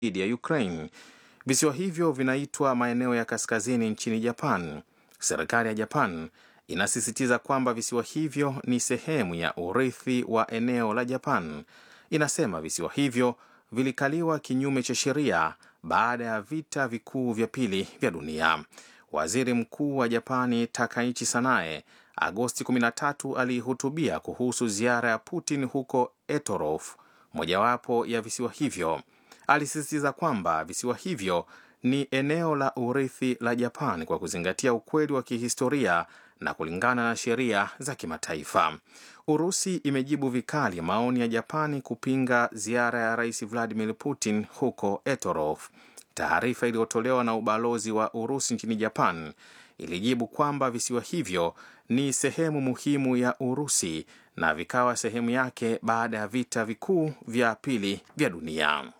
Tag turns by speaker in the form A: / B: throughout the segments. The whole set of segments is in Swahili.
A: dhidi ya Ukraine. Visiwa hivyo vinaitwa maeneo ya kaskazini nchini Japan. Serikali ya Japan inasisitiza kwamba visiwa hivyo ni sehemu ya urithi wa eneo la Japan. Inasema visiwa hivyo vilikaliwa kinyume cha sheria baada ya vita vikuu vya pili vya dunia. Waziri Mkuu wa Japani Takaichi Sanae Agosti 13 alihutubia kuhusu ziara ya Putin huko Etorof, mojawapo ya visiwa hivyo. Alisisitiza kwamba visiwa hivyo ni eneo la urithi la Japan kwa kuzingatia ukweli wa kihistoria na kulingana na sheria za kimataifa. Urusi imejibu vikali maoni ya Japani kupinga ziara ya Rais Vladimir Putin huko Etorof. Taarifa iliyotolewa na ubalozi wa Urusi nchini Japan ilijibu kwamba visiwa hivyo ni sehemu muhimu ya Urusi na vikawa sehemu yake baada ya vita vikuu vya pili vya dunia.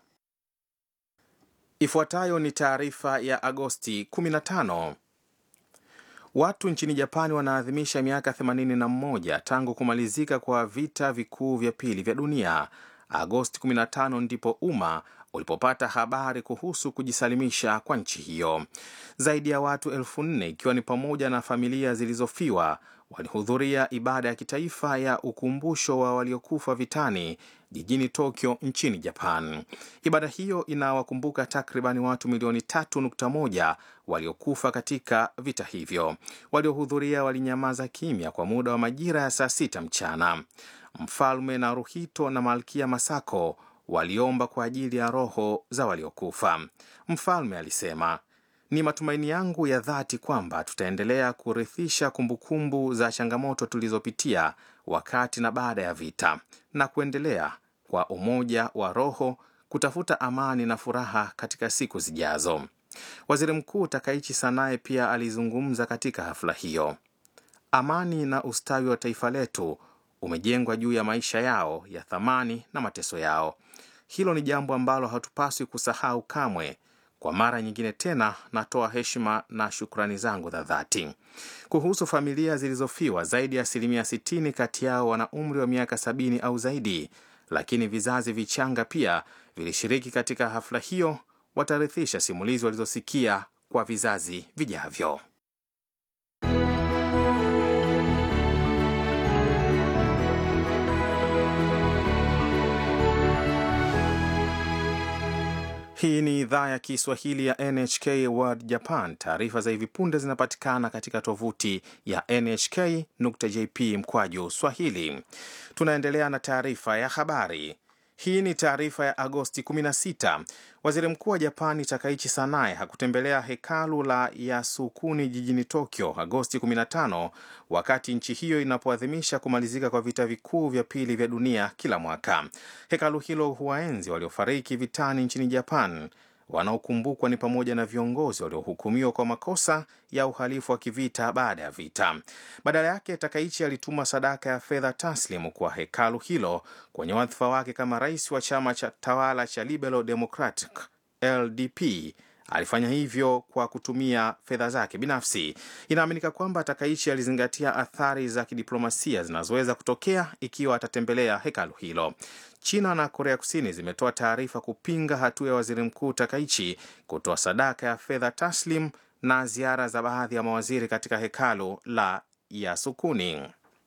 A: Ifuatayo ni taarifa ya Agosti 15. Watu nchini Japani wanaadhimisha miaka 81 tangu kumalizika kwa vita vikuu vya pili vya dunia. Agosti 15 ndipo umma ulipopata habari kuhusu kujisalimisha kwa nchi hiyo. Zaidi ya watu elfu nne ikiwa ni pamoja na familia zilizofiwa walihudhuria ibada ya kitaifa ya ukumbusho wa waliokufa vitani jijini Tokyo nchini Japan. Ibada hiyo inawakumbuka takribani watu milioni 3.1 waliokufa katika vita hivyo. Waliohudhuria walinyamaza kimya kwa muda wa majira ya saa sita mchana. Mfalme Naruhito na Malkia Masako waliomba kwa ajili ya roho za waliokufa. Mfalme alisema, ni matumaini yangu ya dhati kwamba tutaendelea kurithisha kumbukumbu za changamoto tulizopitia wakati na baada ya vita na kuendelea kwa umoja wa roho kutafuta amani na furaha katika siku zijazo. Waziri Mkuu Takaichi Sanae pia alizungumza katika hafla hiyo. Amani na ustawi wa taifa letu umejengwa juu ya maisha yao ya thamani na mateso yao. Hilo ni jambo ambalo hatupaswi kusahau kamwe. Kwa mara nyingine tena, natoa heshima na shukrani zangu za dhati. Kuhusu familia zilizofiwa, zaidi ya asilimia 60 kati yao wana umri wa miaka sabini au zaidi, lakini vizazi vichanga pia vilishiriki katika hafla hiyo. Watarithisha simulizi walizosikia kwa vizazi vijavyo. Hii ni idhaa ya Kiswahili ya NHK World Japan. Taarifa za hivi punde zinapatikana katika tovuti ya nhk.jp mkwaju swahili. Tunaendelea na taarifa ya habari. Hii ni taarifa ya Agosti 16. Waziri mkuu wa Japani Takaichi Sanae hakutembelea hekalu la Yasukuni jijini Tokyo Agosti 15 wakati nchi hiyo inapoadhimisha kumalizika kwa vita vikuu vya pili vya dunia kila mwaka. Hekalu hilo huwaenzi waliofariki vitani nchini Japan. Wanaokumbukwa ni pamoja na viongozi waliohukumiwa kwa makosa ya uhalifu wa kivita baada ya vita. Badala yake, Takaichi alituma sadaka ya fedha taslimu kwa hekalu hilo kwenye wadhifa wake kama rais wa chama cha tawala cha Liberal Democratic LDP. Alifanya hivyo kwa kutumia fedha zake binafsi. Inaaminika kwamba Takaichi alizingatia athari za kidiplomasia zinazoweza kutokea ikiwa atatembelea hekalu hilo. China na Korea Kusini zimetoa taarifa kupinga hatua ya waziri mkuu Takaichi kutoa sadaka ya fedha taslim na ziara za baadhi ya mawaziri katika hekalu la Yasukuni.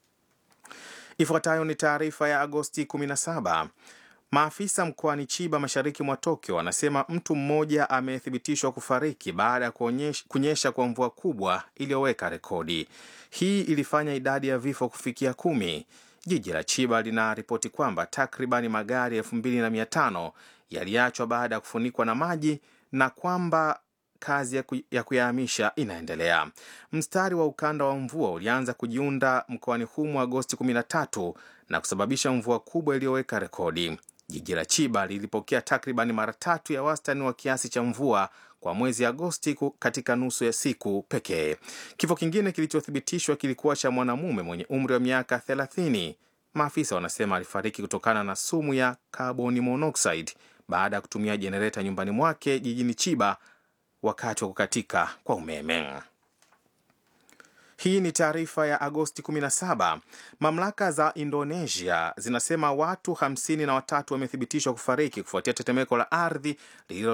A: Ifuatayo ni taarifa ya Agosti 17. Maafisa mkoani Chiba mashariki mwa Tokyo wanasema mtu mmoja amethibitishwa kufariki baada ya kunyesha kwa mvua kubwa iliyoweka rekodi. Hii ilifanya idadi ya vifo kufikia kumi. Jiji la Chiba linaripoti kwamba takribani magari elfu mbili na mia tano yaliachwa baada ya kufunikwa na maji na kwamba kazi ya kuyahamisha inaendelea. Mstari wa ukanda wa mvua ulianza kujiunda mkoani humo Agosti 13 na kusababisha mvua kubwa iliyoweka rekodi. Jiji la Chiba lilipokea takribani mara tatu ya wastani wa kiasi cha mvua kwa mwezi Agosti katika nusu ya siku pekee. Kifo kingine kilichothibitishwa kilikuwa cha mwanamume mwenye umri wa miaka 30. Maafisa wanasema alifariki kutokana na sumu ya carbon monoxide baada ya kutumia jenereta nyumbani mwake jijini Chiba wakati wa kukatika kwa umeme. Hii ni taarifa ya Agosti 17. Mamlaka za Indonesia zinasema watu hamsini na watatu wamethibitishwa kufariki kufuatia tetemeko la ardhi lililo